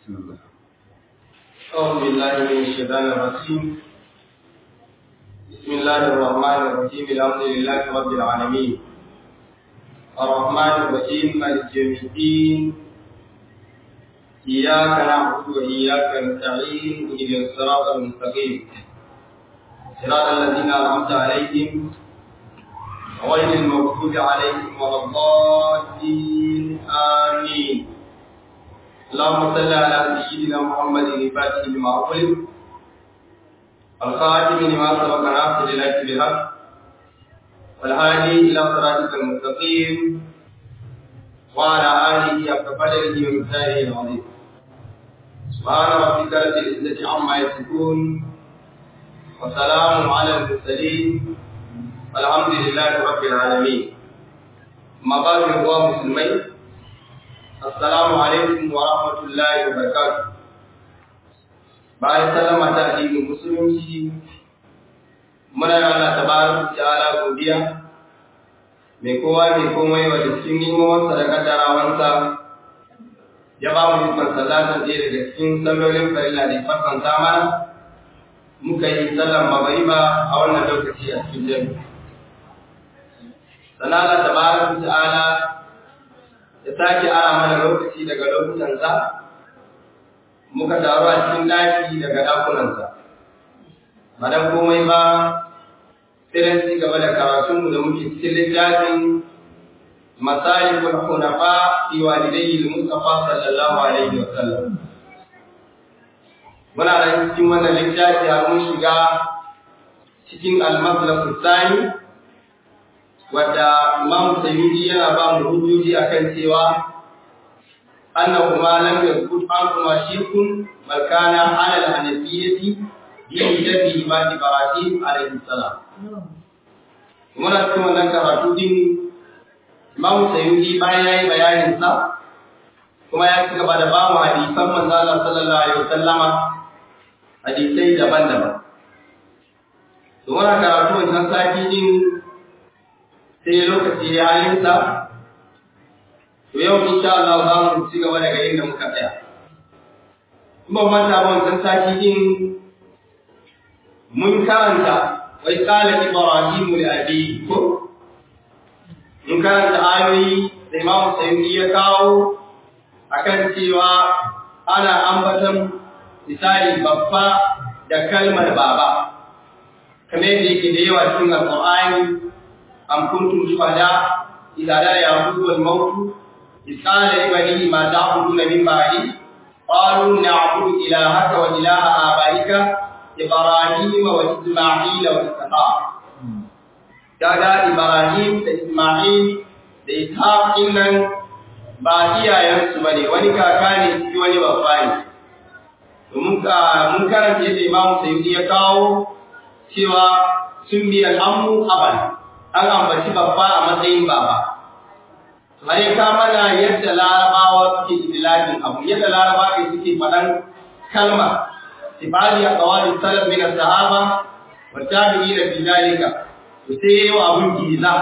أعوذ بالله من الشيطان الرجيم بسم الله الرحمن الرحيم الحمد لله رب العالمين الرحمن الرحيم مالك يوم الدين إياك نعبد وإياك نستعين اهدنا الصراط المستقيم صراط الذين أنعمت عليهم غير المغضوب عليهم ولا الضالين آمين اللهم صل على سيدنا محمد الفاتح لما أغلق الخاتم لما سبق ناصر الحق بالحق والهادي إلى صراطك المستقيم وعلى آله حق قدره ومثاله العظيم سبحان ربك رب العزة عما يصفون وسلام على المرسلين والحمد لله رب العالمين ما بعد هو مسلمين Assalamu alaikum wa rahmatullahi wa barakatuh. Bayan sallama ta addinin musulunci, muna yi Allah tabaraka ta'ala godiya mai kowa mai komai wa cikin nimomansa da kaddarawansa ya ba mu ikon sallatan ɗaya daga cikin sallolin farilla da farkon zamana muka yi sallan magariba a wannan lokaci a cikin jami'a. Sannan Allah tabaraka ta'ala ya sake ara mana lokaci daga lokutansa muka taru a cikin ɗaki daga ɗakunansa ba dan komai ba sai ci gaba da karatunmu da muke cikin littafin masalikul hunafa fi walidayhi al-mustafa sallallahu alaihi wa sallam muna da cikin wannan littafi har mun shiga cikin al-maslakul thani wadda Imam Sayyidi yana ba mu hujjoji akan cewa annahu ma lam yakun kuma shirkun bal kana ala al-hanafiyyati bi jaddi ma Ibrahim alayhi salam muna cikin wannan karatu din Imam Sayyidi bayan yayi bayanin sa kuma ya ci gaba da ba mu hadisan manzo Allah sallallahu alaihi wasallama hadisai daban-daban to muna karatu wannan sati din sai lokaci ya halinsa to yau insha Allah za mu ci gaba daga inda muka tsaya kuma manta ba wannan sati din mun karanta wai qala ibrahim li abi ko mun karanta ayoyi da Imam Sayyidi ya kawo akan cewa ana ambatan misali babba da kalmar baba kamar yadda yake da yawa cikin Al-Qur'ani أم كنتم شهداء إذا لا يعبد الموت إذ قال لبنيه ما تعبدون من بعدي قالوا نعبد إلهك وإله آبائك إبراهيم وإسماعيل وإسحاق كذا إبراهيم وإسماعيل وإسحاق إنن ba iyayensu ba ne wani kaka ne shi wani babba ne mun karanta yadda imamu sayyidi ya kawo cewa sun biya al'ammu abal an ambaci babba a matsayin baba. Mare ka mana yadda larabawa suke idilafin abu, yadda larabawa suke faɗan kalma, sifali a kawalin salaf min sahaba wa tabi'i da bidalika, to sai yayi wa abun giza.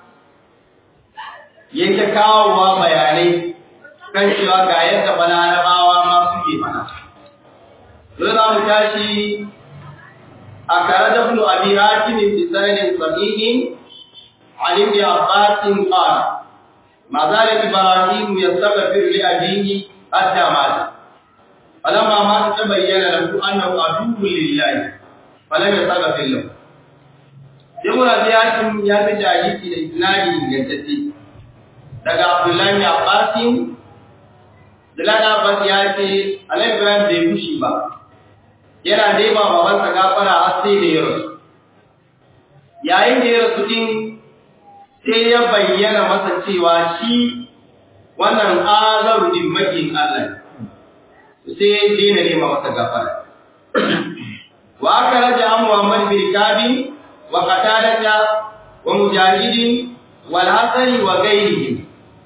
Yake kawowa bayanai kan cewa ga yadda ba larabawa ma suke faɗa. Zo za mu tashi a kare da ibn abi hatim bi sanadin sahihin عن ابن عباس قال ما زال ابراهيم يستغفر لابيه حتى مات فلما مات تبين له انه عدو لله فلم يستغفر له Ibn Abi Hatim ya fi hadisi da isnadi ingantacce daga Abdullahi Abbas Abdullahi Abbas ya ce Annabi Ibrahim bai fushi ba yana dai ba babansa gafara har sai da ya rasu yayin da ya rasu din sai ya bayyana masa cewa shi wannan azaru din makin Allah sai ya daina nema masa gafara wa aka raja an Muhammad bin Kabi wa Qatadata wa Mujahidin wal Hasani wa ghayrihim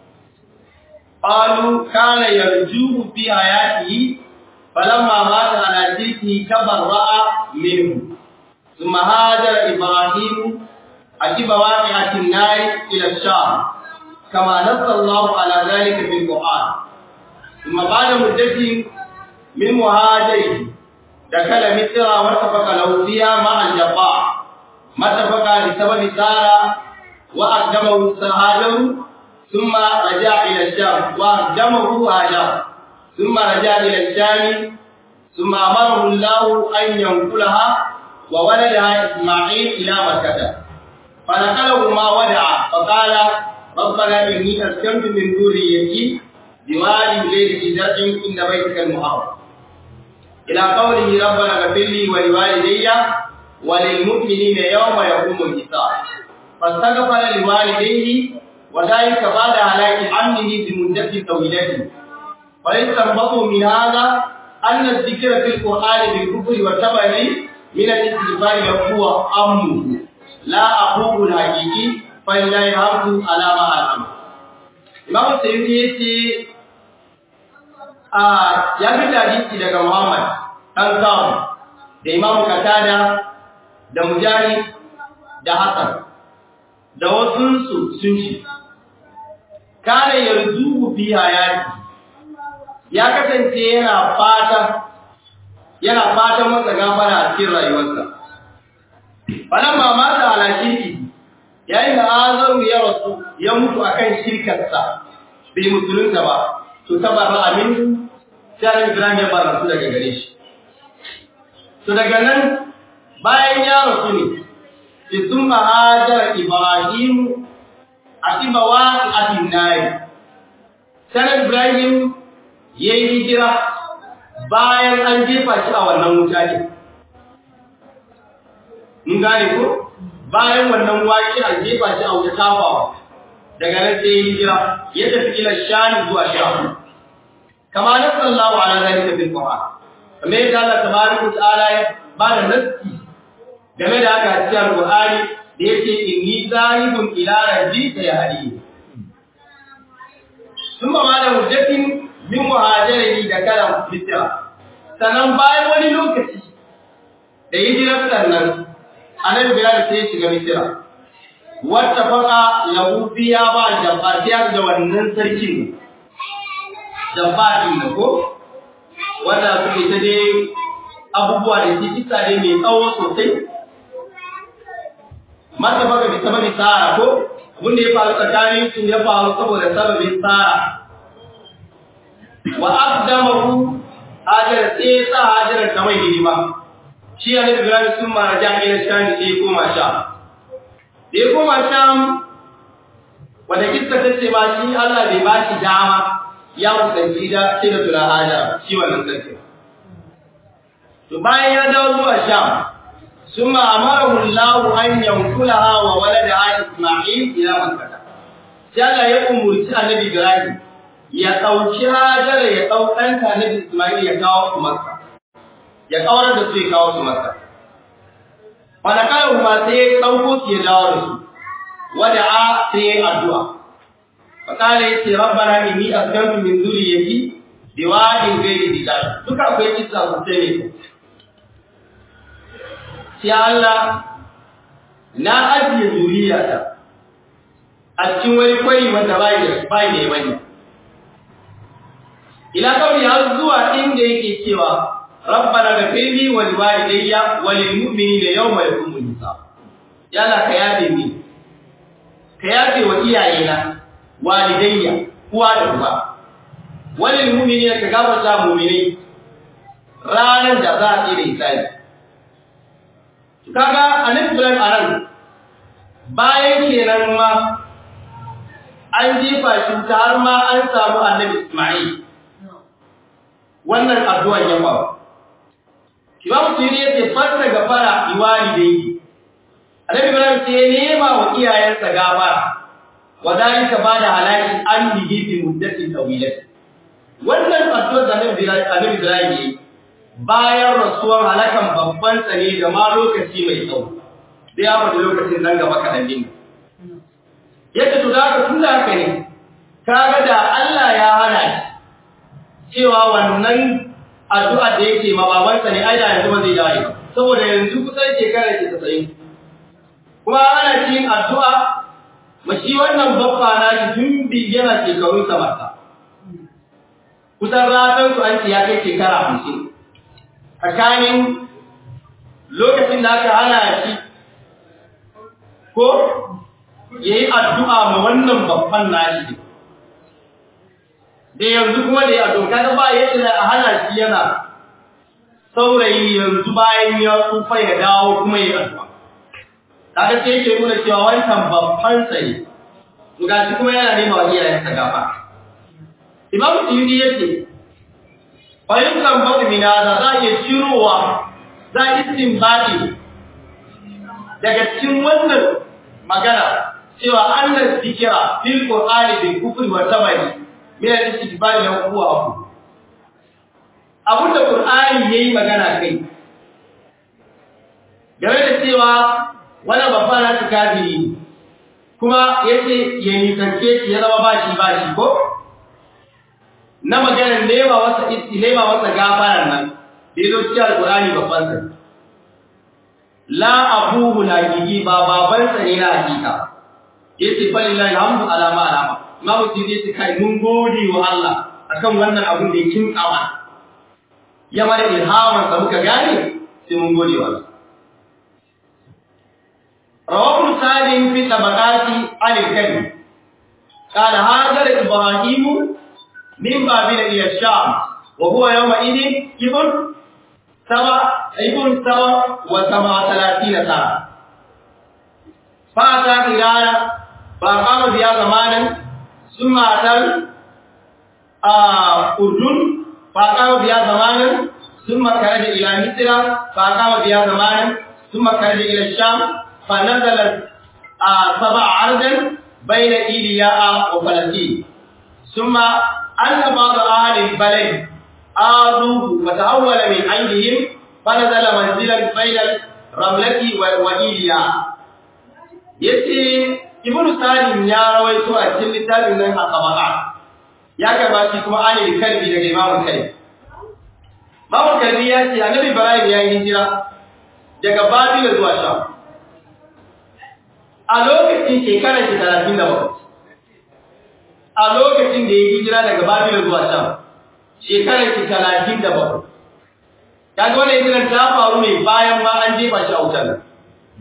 qalu kana yarjuhu fi hayatihi falamma mata ala tilki tabarra'a minhu ثم هاجر إبراهيم عجب واقعة النار إلى الشام كما نص الله على ذلك في القرآن ثم بعد مدة min muhajiri دخل مصر واتفق له فيها مع الجبار ما اتفق لسبب سارة وأقدمه هاجر ثم رجع إلى الشام وأقدمه هاجر ثم رجع إلى الشام ثم أمره الله أن ينقلها وولدها إسماعيل إلى مكة فنقله ما ودع فقال ربنا إني أسكنت من ذريتي بواد غير ذي زرع عند بيتك المحرم إلى قوله ربنا اغفر لي ولوالدي وللمؤمنين يوم يقوم الحساب فاستغفر لوالديه وذلك بعد هلاك عمه بمدة طويلة فيستنبط من هذا أن الذكر في القرآن بالكفر والتبع من الاستغفار هو أمه لا أخوه الحقيقي فإلا يهرب على ما أعلم Imam Sayyidi yace a ya fi hadisi daga Muhammad dan Sa'd da Imam Qatada da Mujahid da Hassan da wasu su sun ci kana yarzu fi hayati ya kasance yana fata yana fatan masa gafara a cikin rayuwarsa falan ma mata ala shirki yayin da azaru ya rasu ya mutu akan shirkarsa bai musulunta ba to tabarra amin sai Ibrahim ya bar rasu daga gare shi to daga nan bayan ya rasu ne sai sun mahajara Ibrahim a tibawa a tinnayi sai Ibrahim ya yi hijira bayan an jefa shi a wannan wuta ne. Mun gane ko? Bayan wannan waki an jefa shi a wuta tafawa, daga nan sai ya hijira ya tafi ila shani zuwa shafu. Kama na sallahu ala zalika fil Qur'an. Kamar yadda Allah tabaraka ta'ala ya ba da nassi game da haka a cikin Qur'ani da yake inni zahibun ila rabbi sayahdi. Sun ba ma da hujjatin min muhajirin da kalan fitira sannan bayan wani lokaci da hijirar sannan annabi bilal sai ya shiga misira wata faka lahu biya ba jabbar ya da wannan sarkin jabbar din ko wanda suke ta dai abubuwa da shi kisa dai mai tsawo sosai mata baka bi sababi tsara ko abin da ya faru tsakanin su ya faru saboda sababin tsara wa aqdamahu hajar sai sa hajar ta mai hidima shi ya nabi Ibrahim sun mara jami'ar sham sai koma sham da ya koma sham wanda kissa ta ce ba shi Allah bai ba shi dama ya kusanci da sai da tura hajar shi wannan sarki to bayan ya dawo zuwa sham ثم أمره الله أن ينقلها وولدها إسماعيل إلى مكة. جل يقوم رسول النبي إبراهيم ya ɗauki hajara ya ɗau ɗanta na Ismail ya kawo su Makka, ya kawar da su ya kawo su Makka. Wanda kayan ba sai ya ɗauko su ya dawo da su, wada a sai ya yi addu'a. Fakala ya ce, Rabbana inni askantu min zuriyati bi wadin gairi didal. Duka akwai kisa sosai ne. Sai Allah na ajiye zuriyata a cikin wani kwari wanda bai da bai da wani. ila kawai har zuwa inda yake cewa rabbana ghfirli wa liwalidayya wa lilmu'minina yawma yaqumul hisab yalla ka yabe ni ka yabe wa iyayena walidayya uwa da uba wa lilmu'minina ka gafarta mu'minai ranar da za a tsire hisabi kaga annabi Ibrahim anan bayan kenan ma an jefa shi ta har ma an samu annabi Isma'il wannan addu'an ya faru. Imam Suyuri ya ce fasa gafara iwali da yi. Annabi Ibrahim sai ya nema wa iyayensa gafara. Wa zalika bada halaki an bihi fi muddatin tawilat. Wannan addu'ar da Annabi Ibrahim ya yi bayan rasuwar halakan babban tsane da ma lokaci mai tsawo. Da ya faɗi lokacin nan gaba kaɗan din. Yadda to da haka tun da haka ne, kaga da Allah ya hana shi cewa wannan addu'a da yake ma babansa ne ai da yanzu ba zai dawo ba saboda yanzu kusan shekara ce 90 kuma ana cikin addu'a ma shi wannan babba na shi tun bi yana shekarun sa mata kusan ratan su an ce ya kai shekara hamsin tsakanin lokacin da aka hana shi ko ya yi addu'a ma wannan babban nashi da yanzu kuma da ya addu'a kaga ba yadda a hana shi yana saurayi yanzu bayan ya tsufa ya dawo kuma ya addu'a kaga sai yake nuna cewa wancan babban tsaye ga shi kuma yana nema wa iyayensa gafa imam suyudi yace fahimtar babu mina da za a iya cirowa za a istinbadi daga cikin wannan magana cewa annan zikira fil qur'ani bil kufri wa tabari min al-istibari lahu huwa abu abinda qur'ani yayi magana kai game da cewa wani babba na su kafiri kuma yace ya nisance shi ya zama bashi bashi ko na maganar nema wasa isti nema wasa gafaran nan da yazo cikin alqur'ani babban sa la abuhu la gigi ba baban sa ne na hakika yace fa lillahi alhamdu ala ma alama imamu sidi yace kai mun gode wa Allah akan wannan abun da yake kama ya mara ilhaman sa muka gane sai mun gode wa Allah رواه سالم في طبقات عن الكلم قال هاجر إبراهيم من بابل إلى الشام وهو يومئذ ابن سبع ابن سبع وسبع ثلاثين سنة فأتى إيران فأقام بها زمانا ثم أتى الأردن فأقام بها زمانا ثم خرج إلى مصر فأقام بها زمانا ثم خرج إلى الشام فنزل سبع عرضا بين إيلياء وفلسطين ثم أن بعض أهل البلد آذوه فتحول من عندهم فنزل منزلا بين الرملة وإيلياء yace ibnu salim ya rawaito a cikin littafin nan a tabaka ya karba shi kuma ani kalbi daga imamu kalbi imamu kalbi ya ce annabi ibrahim ya yi hijira daga babila zuwa sham a lokacin shekarar shi talatin da bakwai a lokacin da ya hijira daga babila zuwa sham shekarar shi talatin da bakwai kaga wannan hijirar ta faru ne bayan ma an jefa shi a wutar nan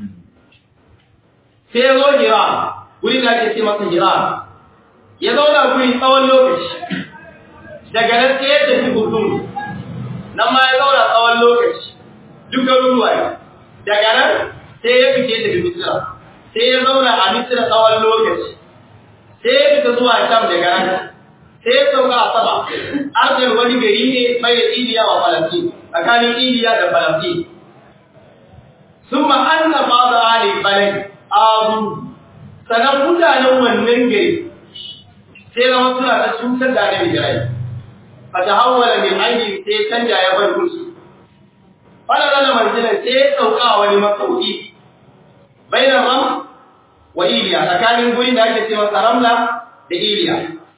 sai ya zo hira wuri da ake ce masa hira ya zauna guri tsawon lokaci daga nan sai ya tafi hudun nan ma ya zauna tsawon lokaci duk garuruwa ne daga nan sai ya fice daga misira sai ya zauna a misira tsawon lokaci sai ya fita zuwa sham daga nan sai ya sauka a sama arzar wani gari ne mai da iliya wa falastin tsakanin iliya da falastin sun ma'anna ba da halin balai abu sanan mutanen wannan gari sai zama suna ta cutar da annabi jirai fa ta hawala min aini sai canja ya bar kursu fara zana manzilan sai ya sauka a wani makauki bainar ram wa iliya tsakanin gurin da ake cewa saramla da iliya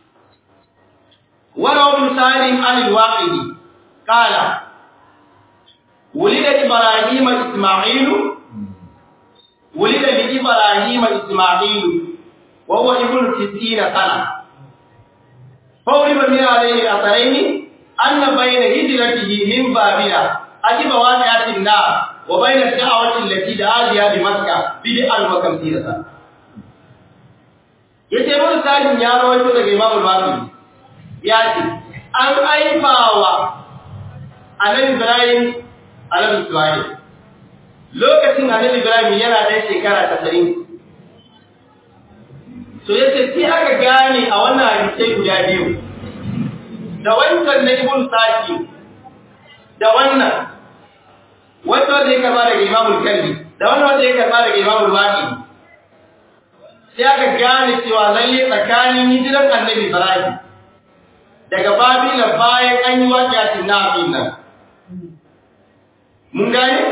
wara ibn salim an al-waqidi qala ولد إبراهيم إسماعيل ولد لإبراهيم إسماعيل وهو ابن ستين سنة فولد من عليه الأثرين أن بين هجرته من بابل أجب واقعة النار وبين الدعوة التي دعا بها بمكة بدءا وخمسين سنة yace mun sajin ya rawaito daga Imam al-Bukhari ya ce an aifawa Annabi Ibrahim Annabi Ismail lokacin Annabi Ibrahim yana da shekara 90 so yace sai aka gane a wannan hadisi guda biyu da wancan na Ibn Saki da wannan wanda zai karba daga Imam al-Kalbi da wannan wanda ya karba daga Imam al-Waqi sai aka gane cewa lalle tsakanin hijiran Annabi Ibrahim daga Babila bayan an yi waƙiyatin na'in nan mun gane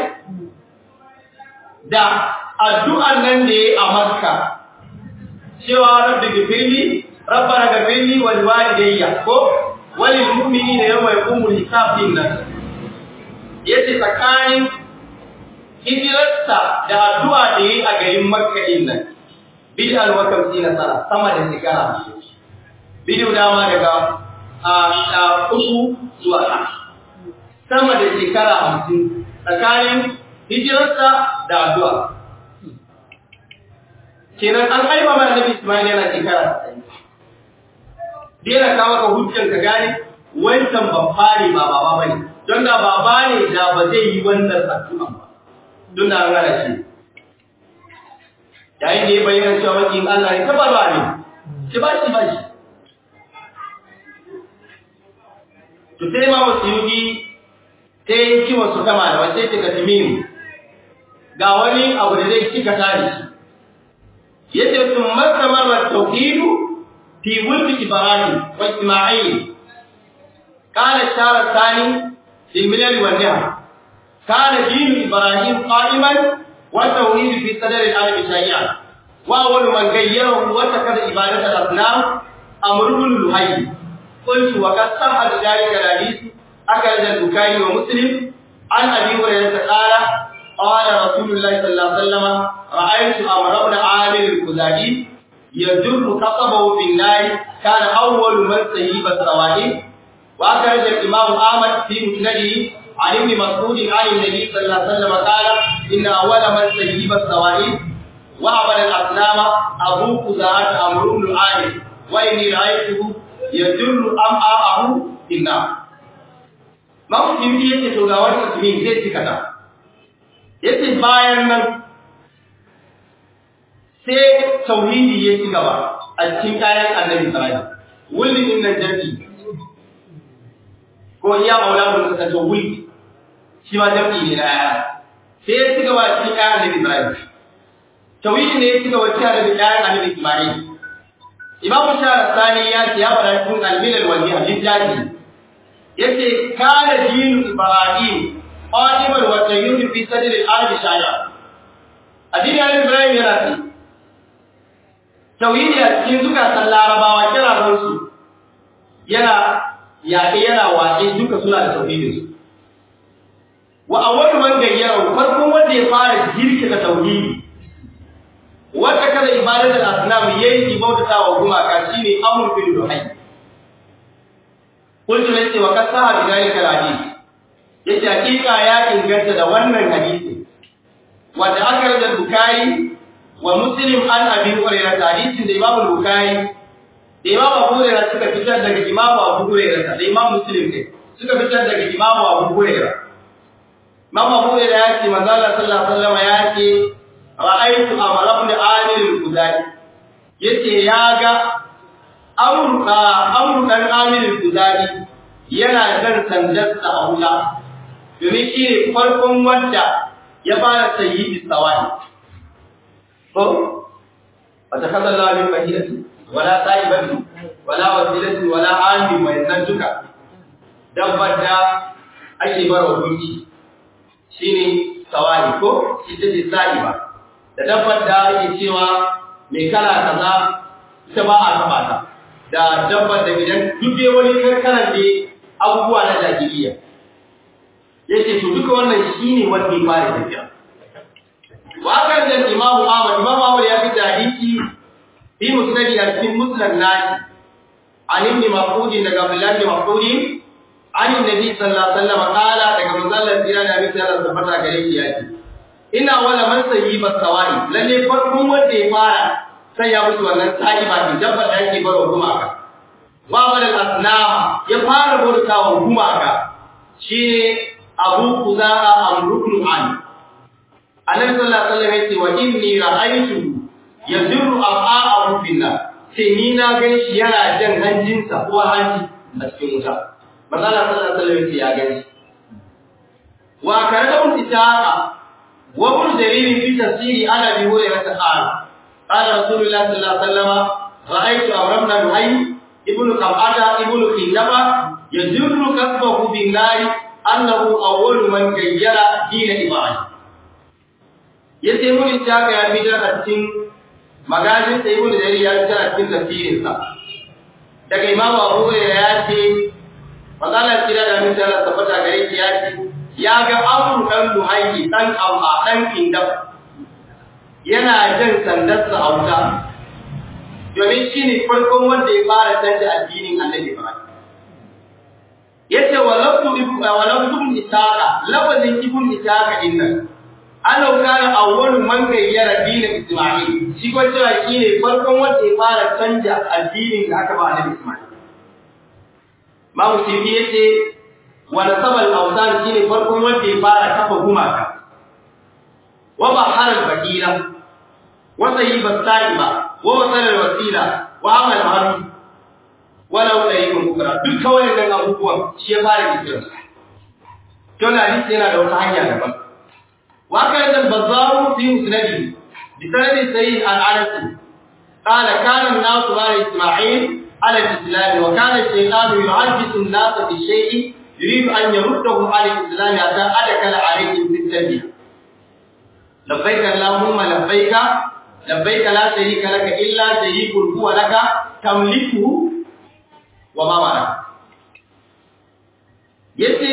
da addu'an nan da yayi a Makka cewa rabbi gifirli rabbana gifirli wal walidayya ko walil mu'minina yawma yaqumul hisab din nan yace tsakanin hijirarsa da addu'a da yayi a garin Makka din nan bid'al wa kamsina sana sama da shekara bidiyo dama daga a uku zuwa ta sama da shekara hamsin tsakanin hijirarsa da addu'a kenan an haifa ma annabi Ismail yana shekara 90 dena kawo ka hujjar ka gane wancan babba ne ba baba bane don da baba ne da ba zai yi wannan addu'a ba don da an gane shi yayin da ya bayyana cewa wakin Allah ne tabarwa ne shi ba shi ba shi to sai ma wasiyuki sai yi wasu kama da wace ce ka timimu ga wani abu da zai cika tare shi yace sun masamar tauhidu fi mulki ibrahim wa isma'il kana shara thani fil milal wal ni'am kana din ibrahim qa'iman wa tauhid fi sadr al-alam shay'an wa awwal man gayyarahu wa takada ibadat al-asnam amr ibn luhay قلت وقد صح ذلك الحديث أخرج البخاري ومسلم عن أبي هريرة قال قال رسول الله صلى الله عليه وسلم رأيت أمر بن عامر الخزاعي يجر قصبه في النار كان أول من سيب السوائل وأخرج الإمام أحمد في مسنده عن ابن مسعود عن النبي صلى الله عليه وسلم قال إن أول من سيب السوائل وعمل الأصنام أبو خزاعة أمر بن عامر وإني رأيته يجر أمعاءه في النار Mawukin yake to ga wani mutumin zai cika ta. Yace bayan nan sai tauhidi ya ci gaba a cikin kayan annabi Ibrahim. Wulin din nan jami'i. Ko iya maula mun ka to wuli. Shi ma jami'i ne na aya. Sai ya ci gaba a cikin kayan annabi Ibrahim. Tauhidi ne ya ci gaba cikin annabi kayan annabi Ismail. Imam Shara Sani ya ce ya faɗa cikin al-milal wal hadith jaji. yace kana dinu ibrahim qadiman wa tayyib fi sadr al-ardi shaya addini ibrahim yana ce tauhidi a cikin zukatan larabawa kira su yana yaƙe yana waƙe duka suna da tauhidin su wa awwal man gayyara farkon wanda ya fara jirkita tauhidi wanda kada ibadatul asnam yayi ibadata wa gumaka shine amr bin luhay Kultu na ce wa kasaha bi dalika hadisi yace hakika ya inganta da wannan hadisi wanda aka rada Bukhari wa Muslim an Abi Hurairah hadisin da Imam Bukhari da Imam Abu Hurairah suka fitar daga Imam Abu Hurairah da Imam Muslim ne suka fitar daga Imam Abu Hurairah Imam Abu Hurairah ya ce manzo Allah sallallahu alaihi wasallam ya ce ra'aytu Amr ibn Amir al-Khuzai yace ya ga Amru ɗan Aminu Kuzari yana jan sandarsa a wuta, domin shi ne farkon wanda ya fara sayi bisawani. Ko, wata kasar lamin mahiratu, wala sa'ibatu, wala wasilatu, wala ami mai nan duka, dabbar da ake bara gunki shi ne sawani ko ita ce sa'iba, da dabbar da ake cewa mai kala kaza ita ba a taba ta. da dabbar da idan duk dai wani karkarar da abubuwa na jahiliya yace to duka wannan shine wanda ya fara tafiya wa kan da Imam Ahmad Imam Ahmad ya fi hadisi fi musnad ya cikin musnad nashi an ibn Mas'ud daga Abdullah ibn Mas'ud an nabi sallallahu alaihi wasallam qala daga manzon tira da abin Allah tabbata gare shi yace ina wala man sayyiba sawai lalle farkon wanda ya fara sai ya mutu wannan sa'iba din dabbar da yake baro gumaka wa walal asnama ya fara bautawa gumaka shine Abu Qudaa Amrukul An Annabi sallallahu alaihi wasallam yace wa inni ra'aytu yadurru afa'ahu billah sai ni na gan shi yana jan hanjinsa ko hanji a cikin wuta manzo Allah sallallahu alaihi wasallam yace ya gan shi wa karadun itaqa wa ibn jarir fi tafsiri ana bi hurairah ta'ala قال رسول الله صلى الله عليه وسلم رأيت أمر بن نهي ابن قبعة ابن خندبة يجر كسبه بالنار أنه أول من غير دين إبراهيم yace mun ta ga ya bidar a cikin magajin sai ibn jarir ya tsara cikin tafsirin sa daga imam Abu Hurairah ya ce magana tira da mun tsara tabbata gare shi ya ce ya ga Abu dan Luhayyi dan Amma dan Kindab yana jan sandarsa a wuta domin shi ne farkon wanda ya fara canza addinin annabi Ibrahim yace wa lafzu wa lafzu isaqa lafazin ibn isaqa dinnan annahu kana awwalu man gayyara din isma'il shi ko cewa shine farkon wanda ya fara canja addinin da aka ba annabi isma'il Mamu Sifi yace wa nasabal awsan shine farkon wanda ya fara kafa gumaka wa bahar al-badila wa sayyib as-sa'iba wa wasal al-wasila wa amal haru walau da yin kukura duk kawai nan abubuwan shi ya fara kiran su to na hadisi yana da wata hanya daban wa kan da bazaru fi musnadi bi sanadi sayyid al-anas qala kana an-nas ba'da isma'il ala al-islam wa kana ash-shaytanu yu'ajjisu an-nas bi shay'in يريد أن يردهم على الإسلام حتى أدخل عليهم في التربية لبيك اللهم لبيك لبيك لا شريك لك إلا شريك هو لك تملكه وما ملك yace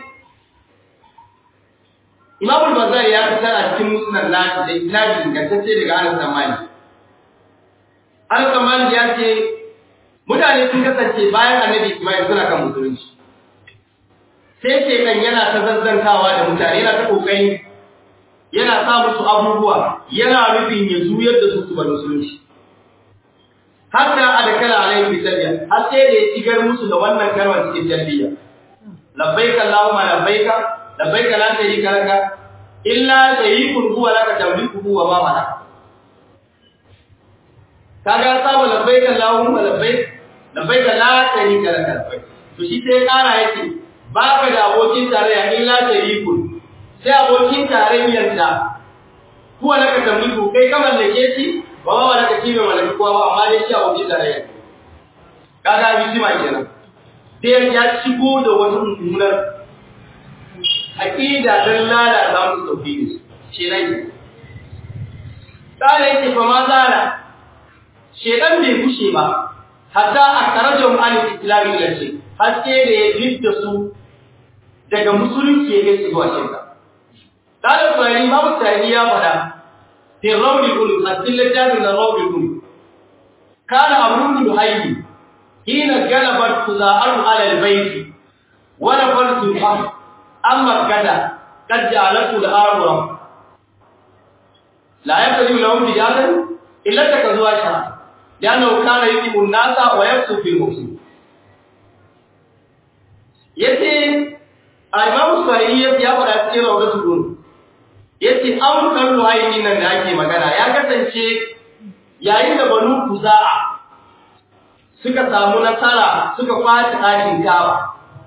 Imam al-Bazari ya fitar a cikin musnad nashi da isnadi ingantacce daga Anas bin Malik Anas bin Malik ya ce mutane sun kasance bayan Annabi Ismail suna kan musulunci sai shekan yana ta zazzantawa da mutane yana ta kokari yana sa musu abubuwa yana nufin ya zuyar da su su bar musulunci hatta adkala alayhi bi talbiya har sai da ya shigar musu da wannan kalmar cikin talbiya labbaika allahumma labbaika labbaika la sharika laka illa sharikun huwa laka tamlikuhu wa ma malaka kaga sabu labbaika allahumma labbaik labbaika la sharika laka to shi sai kara yake baka da abokin tarayya illa sharikun sai abokin tarayyar da kuwa laka tamliku kai ka mallake shi ba ba wala kace mai mallaki kowa ba amma dai shi abokin tarayya kaga biji ma kenan sai ya shigo da wani mummunar aqida dan lalata musu tauhidi shi ne kare yake fa ma zala shedan bai kushe ba hatta akarajum al-islam ila shi haske da ya fidda su daga musulunci ya kai su zuwa shirka Ɗalib Sani Babu Sani ya faɗa, fi rauni kulu, a cikin littafin da rauni kulu. Kana abun luhayi, hina galabar ku za'ar alal baiti, wani farsu fam, an makata, kad ja'alatu da arura. La ya kari lahum bijalan illa ta ka zuwa sha, ya nau kana yi nasa wa yafsu fil musu. Yace a Imam Sani ya faɗa cikin rawdatul kulu. yace an kallo ainihin nan da ake magana ya kasance yayin da banu kuza'a suka samu nasara suka kwaci ɗakin kawa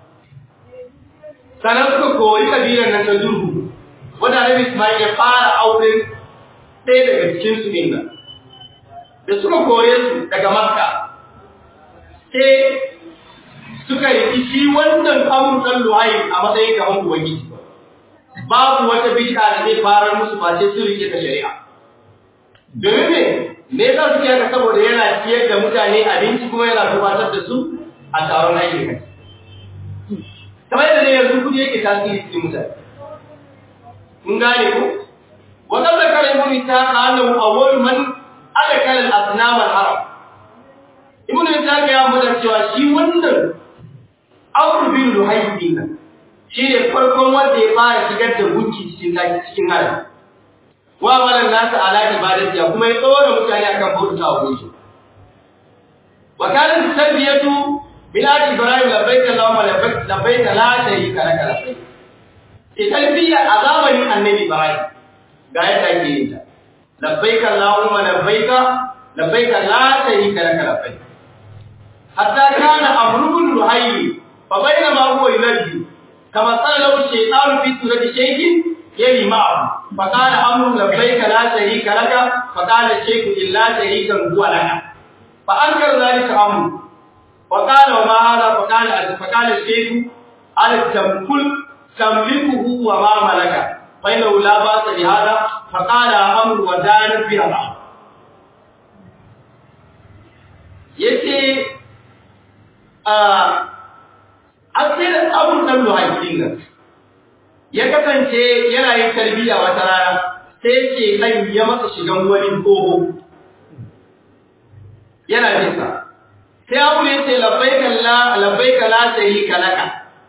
sannan suka koyi kabilar nan ta zurgu wanda Nabi Ismail ya fara auren ɗaya daga cikin su din nan da suka koye su daga Makka sai suka yi shi wannan amur dan Luhai a matsayin gaban ubangiji babu wata bid'a da zai farar musu ba sai su rike ta shari'a domin me me yasa suke haka saboda yana ciyar da mutane abinci kuma yana gabatar da su a taron aikin kai kamar yadda ne yanzu kudi yake tasiri cikin mutane mun gane ko wannan da kare mun ta annahu awwal man adakala al-asnam al-haram ibn Ishaq ya mutar cewa shi wannan Amr bin Luhayy nan shi ne farkon wanda ya fara shigar da gunki cikin cikin haram wa malan nasu ala ibadati ya kuma ya tsora mutane akan bauta wa gunki wa kana tarbiyatu bilad ibrahim labbaik allahumma labbaik labbaik la sharika lak labbaik sai talbiya a zamanin annabi ibrahim ga yadda ake yin ta labbaik allahumma labbaik labbaik la sharika lak labbaik hatta kana amrun luhayy fa bainama huwa yunadi كما قال له الشيطان في سورة شيخ يلي معه فقال أمر لبيك لا شريك لك فقال الشيخ إلا شريكا هو لك فأنكر ذلك أمر وقال وما هذا فقال فقال الشيخ على التمكل تملكه وما ملك فإنه لا بأس بهذا فقال أمر ودان بها yace a asirin abun nan luhaifin nan ya kasance yana yin tarbiyya wata rana sai ce kan ya masa shigan wani tsoho yana jinsa sai abu ne ce labbaika la labbaika la sharika laka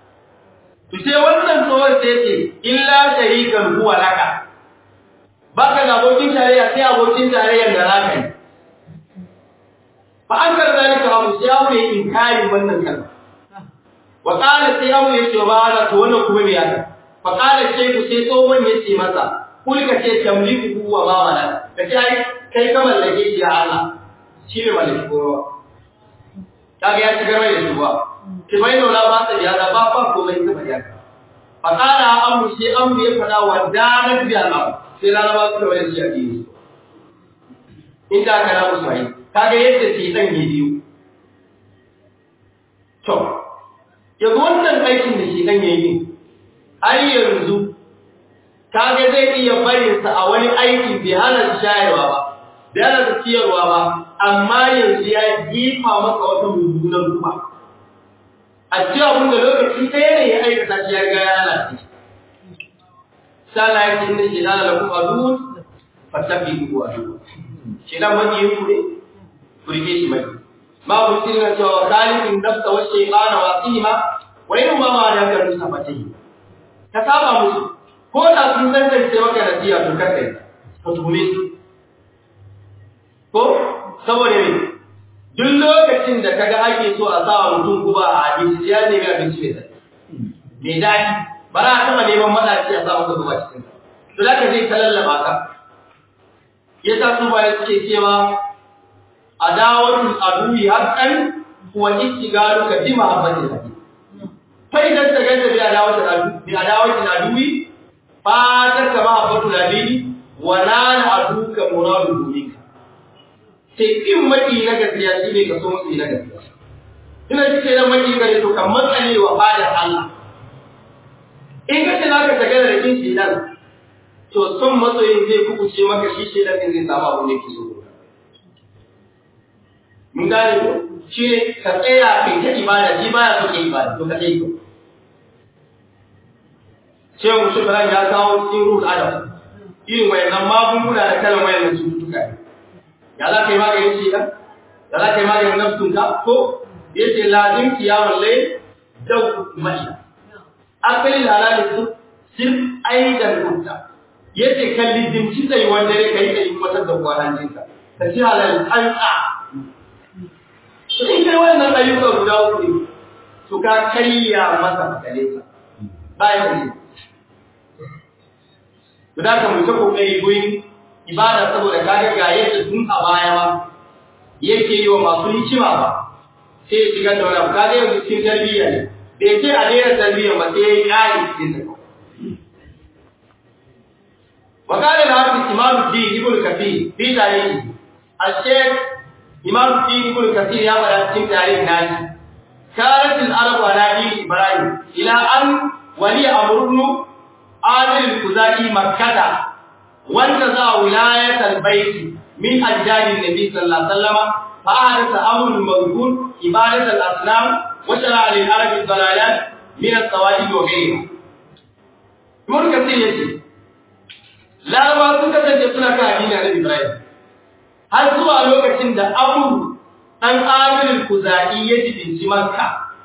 to sai wannan tsohon sai ce illa sharikan huwa laka baka da abokin tarayya sai abokin tarayyar da naka ne fa an kar zalika abu sai abu ya inkari wannan kalma wa qala sai abu ya ce ba haka to wannan kuma me yaka fa qala shayku sai tsohon ya ce masa kul ka ce tamliku wa ma mala ka ce ai kai ka mallake shi ya Allah shi ne mallaki kowa kaga ya ci garwai da shi ba ki bai nuna ba ta ya ba ba komai ta bari haka fa qala amu sai amu ya fada wa danar bi Allah sai laraba su da wani shi a dini inda aka na musu ai kaga yadda sai dan yi biyu to yanzu wannan aikin da shi dan yayi har yanzu kaga zai iya barin sa a wani aiki bai hana shayarwa ba bai hana ciyarwa ba amma yanzu ya jifa maka wata mummunan kuma a cewa abin da lokaci ɗaya ne ya aikata shi ya riga ya lalace sallah yake inda shi dana lakum adun fattabi ku adu shi dan wani yin ku ne ku rike shi mai ma ku sirna cewa khaliqin nafsa wa shaytana wa qima wa in ma ma da kan musa fatahi ka saba musu ko da sun tantance maka nasiya to kai ka tuhume su ko saboda me duk lokacin da kaga ake so a sa mutum guba a abinci ya nemi abinci mai daɗi mai daɗi ba za a taɓa neman maɗaci a sa maka guba cikin sa to da ka zai ta lallaba ka ya sa su baya suke cewa adawatul aduwi haqqan wa istigalu ka bi mahabbatil hadi fa idan ta ganta bi adawatul aduwi bi adawatul aduwi fa ta ka mahabbatul hadi wa nana aduka muradu dunika sai in maki na gaskiya shi ne ka so musu na gaskiya ina ji ce dan maki gare to kan matsale wa fadar Allah in ka ce za ka tagara da kin shedan to son matsayin zai kukuce maka shi shedan din zai samu abin da yake so mun gane ko shi ne ka tsaya kai ta ibada shi baya so ke ibada to ka dai to Shehu Shukran ya kawo cikin ruhul adam irin wayannan magunguna da kalan wayannan cututtuka ne ya za ka yi maganin shi ɗan ya za ka yi maganin nafsunka ko ya ce lazim kiyamun lai dau mai asali lalata su sir aidan kunta ya ce ka lizimci tsayi wanda ya kai ka yi wata da kwanancinka ka ci halal tsantsa to in kai wannan ayyuka guda uku ne to ka karya masa makalesa bayan ne Guda ka mu ta kokari gurin ibada saboda kaga ga yadda tun a baya ma yake yi wa masu hikima ba sai ya shiga da wani kaga yau cikin tarbiyya ne bai ce a daina tarbiyya ba sai ya yi ƙari cikin ta wa qala al-hafiz imam ad-din ibn kathir fi tarihi al-shaykh imam ad-din ibn kathir ya fara cikin tarihi nashi kanat al-arab ala din ibrahim ila an wali amrun adil al-kuzai makkah وانتزع ولاية البيت من أجداد النبي صلى الله عليه وسلم فأحدث أمر المذكور عبادة الأصنام وشرع للعرب الضلالات من الصوائب وغيرها. يقول كثير يجي لا ما سنة تجسنا كأدين على إبراهيم هل سوى لوكة عند أمر أن آمر الكزائي يجد في مكة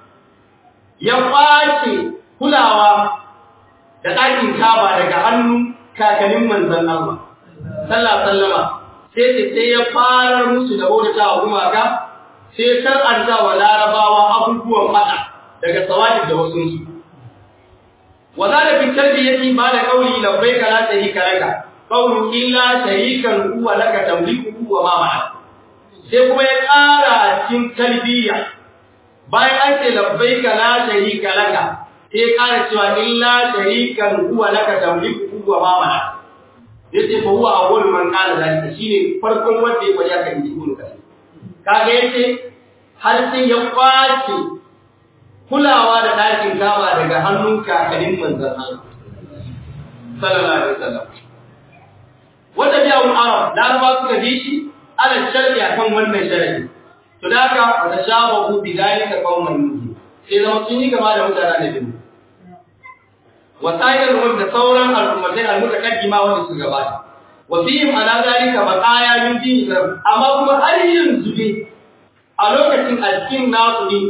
يقاشي كلاوا da ɗakin kaba daga hannu kakanin manzan Allah sallallahu sallama sai ce sai ya fara musu da bauta wa gumaka sai shar'anta wa larabawa abubuwan fada daga sawadi da wasu su wa zala fi tarbiyati ba da qawli labbaika la sharika laka qawlu illa sharikan huwa laka tamliku wa ma ma'a sai kuma ya ƙara a cikin talbiya bayan an ce labbaika la sharika laka sai ya ƙara cewa illa sharikan huwa laka tamliku wa ma mana yace fa huwa awwal man qala zalika shine farkon wanda ya faɗi haka inji ibn kasir kaga yace har sai ya kwace kulawa da ɗakin kaba daga hannun kakannin manzon Allah sallallahu alaihi wasallam wanda biya un arab laraba suka bi shi ala sharri akan wannan sharri to da haka wata shabahu bi zalika qauman nuhi sai zama sun yi gaba da mutanen da bin wasa'ir umar da sauran al'ummatai al-mutaqaddima wanda su gabata wa fihim ala zalika baqaya min dini amma kuma har yanzu ne a lokacin alkin nasu ne ji ibn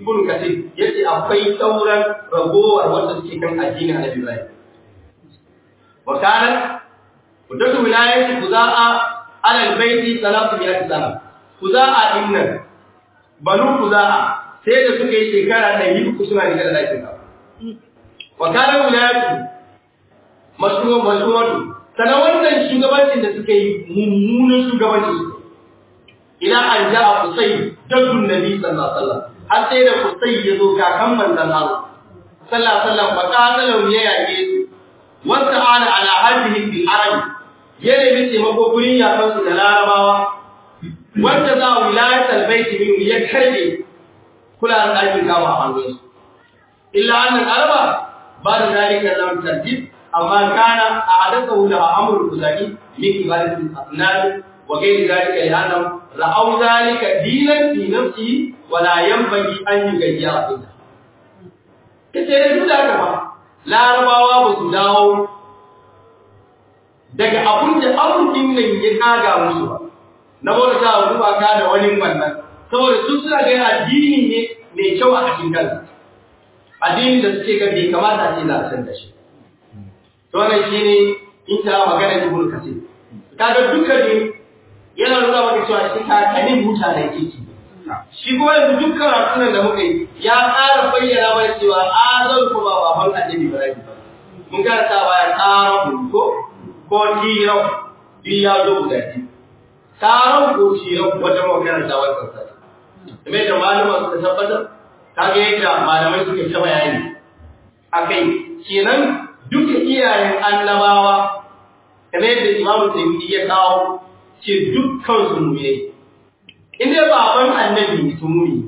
ibnu kathir yace akwai sauran ragowar wanda suke kan addinin annabi ibrahim wa kana mudatu wilayati kuza'a ala albayti salatu mi'ati sana kuza'a dinnan banu kuza'a sai da suka yi shekara 100 suna rike da dakin ka wa kana wilayatu mashruwa mashruwatu sanan wannan shugabancin da suka yi mummunan shugabanci ila an ja'a qusay jaddun nabi sallallahu alaihi wasallam har sai da qusay ya zo kakan manzon Allah sallallahu alaihi wasallam fa qatalu ya yake su wa ta'ala ala hadhihi bil arab ya nemi taimako gurin yakan su da larabawa wanda za wilayat al bait min ya karbe kula da ɗakin kama a hannunsu illa annal araba ba da zalika lam tartib amma kana a hadatha da amrul kuzaki min ibadatil asnam وغير ذلك لأنهم رأوا ذلك دينا في نفسه ولا ينبغي أن يغير منه kace da duk da ba larabawa ba su dawo daga abun da abun din nan ya kaga musu ba na bauta ta ruwa ka da wani wannan saboda su suna ga addini ne mai kyau a cikin kansa addini da suke ga bai kamata a ce za a san da shi to wannan shine in ta magana ibn kasir kaga dukkan yana nuna maka cewa shi kakannin mutanen kirki shi kuma yanzu duk karatun da muka yi ya ƙara bayyana mana cewa azal ko ba baban annabi ibrahim ba mun karanta baya taron ko ko tiran bi ya zo guda biyu taron ko tiran wata magana da wannan sai kamar da malama suka tabbatar kaga yadda malamai suka ta bayani akai kenan duka iyayen annabawa kamar yadda imamu tayyidi ya kawo ce dukkan su mu'minai in dai baban annabi su muni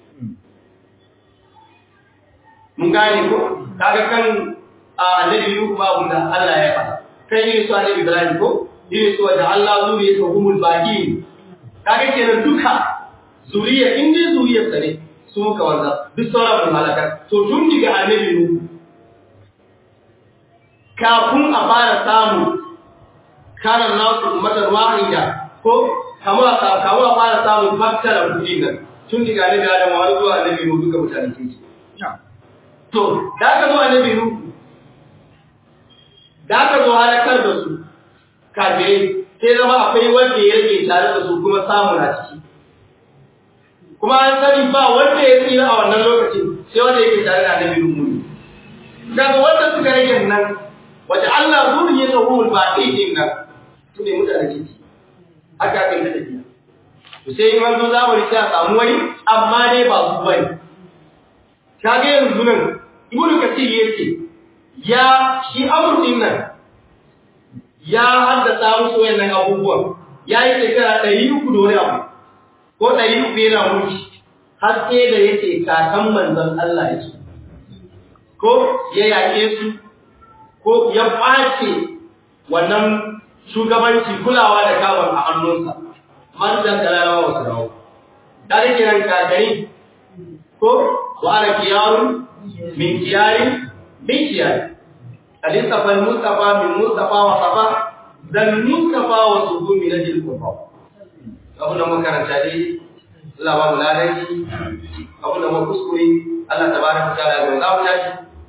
mun gane ko kaga kan annabi Nuhu babu da Allah ya faɗa kai ne su annabi Ibrahim ko ne su da Allah zuriya ta humul baqi kaga kenan duka zuriya in dai zuriyar sa ne su muka wanda duk sauran mun halaka to tun diga annabi Nuhu kafin a fara samu kana nasu ummatan wahida ko kamar ka kawo fara samun fakkara kudi nan tun daga annabi Adam har zuwa annabi Nuhu duka mutane ke ci to da ka zo annabi Nuhu da ka zo halakar da su kafirai sai zama akwai wanda ya rage tare da su kuma samu na ciki kuma an sani ba wanda ya tsira a wannan lokacin sai wanda yake tare da annabi Nuhu daga wanda suka rage nan wata Allah zuriya ta hul ba din nan su ne mutane ke ci aka kai ta tafiya to sai in an zo zamani sai a samu wani amma dai ba su bane kage yanzu nan ibnu kasir yace ya shi amurtin nan ya haddasa musu wayannan abubuwan ya yi shekara ɗari uku da wani abu ko ɗari uku yana mulki har sai da yace kakan manzon Allah ya ce ko ya yaƙe su ko ya ɓace wannan shugabanci kulawa da kawar a hannunsa man da kalalawa wasu rawo da rike nan kakari ko wa ana kiyarun min kiyari min kiyari alisafa mustafa min mustafa wa safa dan mustafa wa subu min ajil kufa abu da makaranta dai Allah ba mu ladanci abu da mu kuskure Allah tabaraka ta'ala ga za mu tashi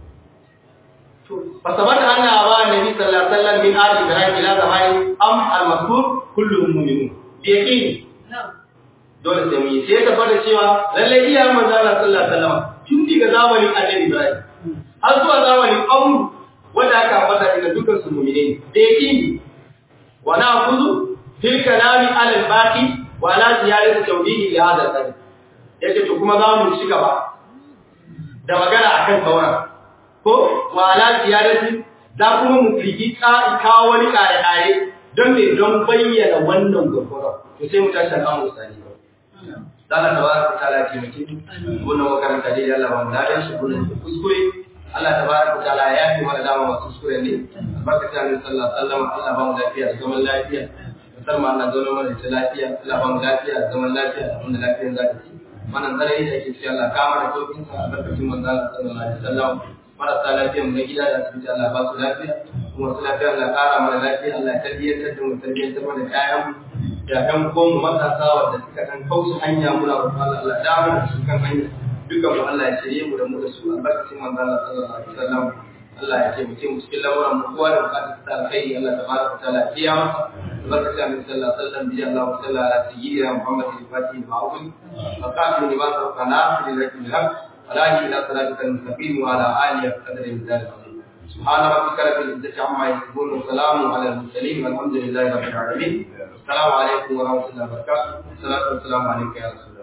فثبت أن أبا النبي صلى الله عليه وسلم من آل إبراهيم إلى زمان أم المذكور كلهم مؤمنون بيقين dole sai mu yi sai ta fada cewa lalle iya manzo Allah sallallahu alaihi wasallam tun daga zamanin Annabi Ibrahim har zuwa zamanin Abu wanda aka fada daga dukkan su mu'mine ne da yaqini wa na'khudhu fil kalami ala al-baqi wa ala ziyadati tawdihi li hadha al yace to kuma za mu ci gaba da magana akan sauran ko wala ziyarati za kuma mu fiki ka kawo wani kare kare don me don bayyana wannan gurgura to sai mu tashi kan musali ba Allah tabaraka taala ce muke wannan makaranta dai Allah ba mu ladan shi kullun kuskure Allah tabaraka taala ya yi mana dama masu kuskure ne barkata ne sallallahu alaihi wasallam Allah ba mu lafiya da zaman lafiya musamman Allah zaune mana da lafiya Allah ba mu lafiya da zaman lafiya da mun lafiya za ta ci wannan zalai da yake cewa Allah kama da sauƙin sa a barkatun manzo Allah sallallahu alaihi wasallam marasa lafiya mu na gida da asibiti Allah ba su lafiya kuma su lafiya Allah ƙara mana lafiya Allah ya tarbiyyantar da mu tarbiyyantar mana ƴaƴan da ƴan uwan mu matasa wanda suka kan kauce hanya muna roƙon Allah Allah da mana su kan hanya duk dukan mu Allah ya shirye mu da mu da su albarkacin manzo Allah sallallahu alaihi wasallam Allah ya taimake mu cikin lamuran mu kowa da bukatar ta alkhairi Allah tabaraka wa ta'ala ya masa albarkacin Annabi sallallahu alaihi wasallam bi Allah wa sallallahu ala sayyidina Muhammad al-Fatih al-Ma'ruf wa qatil lima sabaqana lillahi bilhaq ولا إلى صراطك المستقيم وعلى آله قدر المثال العظيم سبحان ربك رب العزة عما يصفون وسلام على المرسلين والحمد لله رب العالمين السلام عليكم ورحمة الله وبركاته الصلاة والسلام عليك يا رسول الله